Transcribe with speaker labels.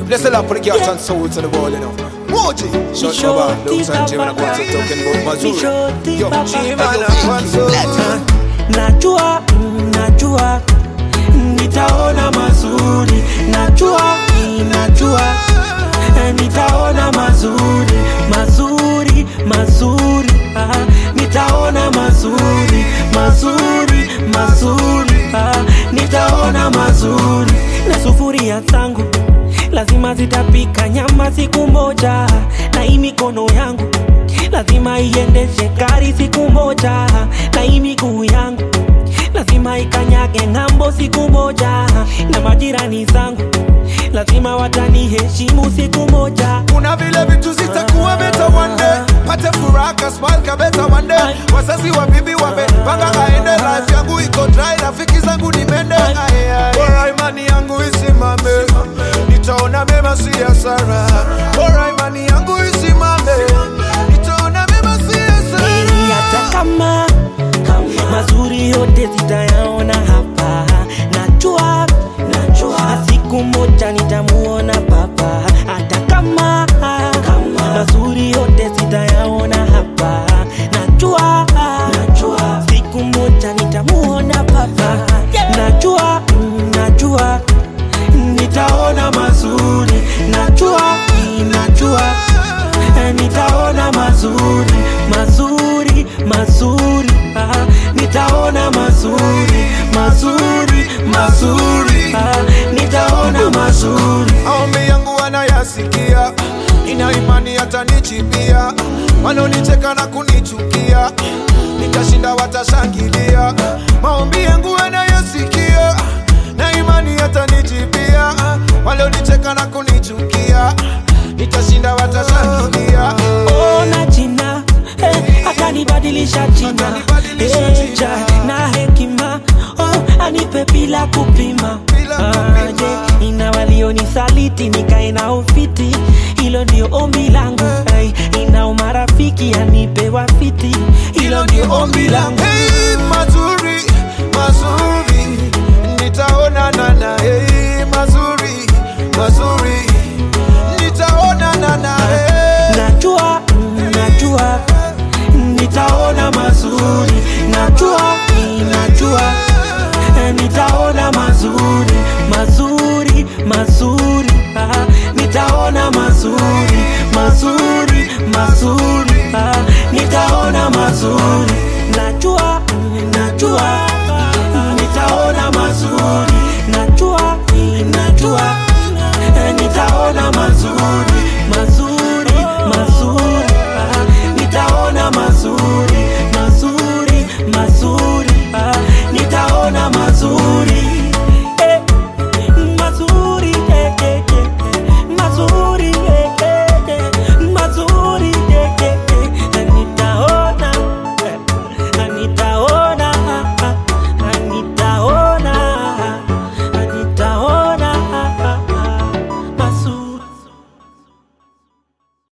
Speaker 1: Bless the Lord for the cats and souls of the world, you know. Moji, shut
Speaker 2: Shorty
Speaker 1: up, man. Looks and Jim and
Speaker 2: Papa.
Speaker 1: Quantum talking about Mazuri.
Speaker 2: Shorty
Speaker 1: Yo,
Speaker 2: Papa.
Speaker 1: Jim and Quantum.
Speaker 2: najua mm, najua nitaona mazuri najua mm, najua eh, nitaona mazuri mazuri mazuri ah, nitaona mazuri mazuri mazuri ah, nitaona mazuri na sufuria zangu lazima zitapika nyama siku moja na hii mikono yangu lazima iendeshe gari siku moja na hii miguu yangu lazima ikanyage ng'ambo siku moja na majirani zangu lazima wataniheshimu siku moja
Speaker 1: kuna vile vitu zitakuwa beta one day pate furaha kasmal kabeta one day wazazi wa bibi wamepanga aende life yangu iko dry rafiki zangu ni mende Aye, aye. bora imani yangu isimame nitaona mema si hasara bora imani yangu isimame nitaona mema si hasara
Speaker 2: Hey, hata kama mazuri yote zitayaona hapa najua najua siku moja nitamuona papa hata kama mazuri yote zitayaona hapa najua najua siku moja nitamuona papa najua mm, najua nitaona mazuri najua mm, najua Eh, nitaona mazuri mazuri mazuri ah, nitaona mazuri mazuri mazuri ah, nitaona mazuri
Speaker 1: maombi yangu wanayasikia, ina imani atanichipia. Wanaonicheka na kunichukia, nitashinda watashangilia. Maombi yangu wanayasikia, na imani atanichipia. Walionicheka na kunichukia, nitashinda watashangilia.
Speaker 2: ona jina eh, atanibadilisha jina
Speaker 1: Atanibadilisha
Speaker 2: eh,
Speaker 1: jina.
Speaker 2: ja, na hekima oh, anipe bila kupima
Speaker 1: Bila kupima.
Speaker 2: yeah, ina walionisaliti nikae na ufiti hilo ndio ombi langu hey, ina umarafiki anipe wafiti hilo ndio ombi langu
Speaker 1: Hey, mazuri mazuri, nitaonana na hey, mazuri mazuri, nitaonana na hey.
Speaker 2: najua mm, najua nitaona mazuri najua mm, najua eh, nitaona mazuri mazuri mazuri ah, nitaona mazuri mazuri mazuri ah, nitaona mazuri najua mm, najua mm, nitaona mazuri najua mm, najua eh, nitaona mazuri mazuri mazuri ah, nitaona mazuri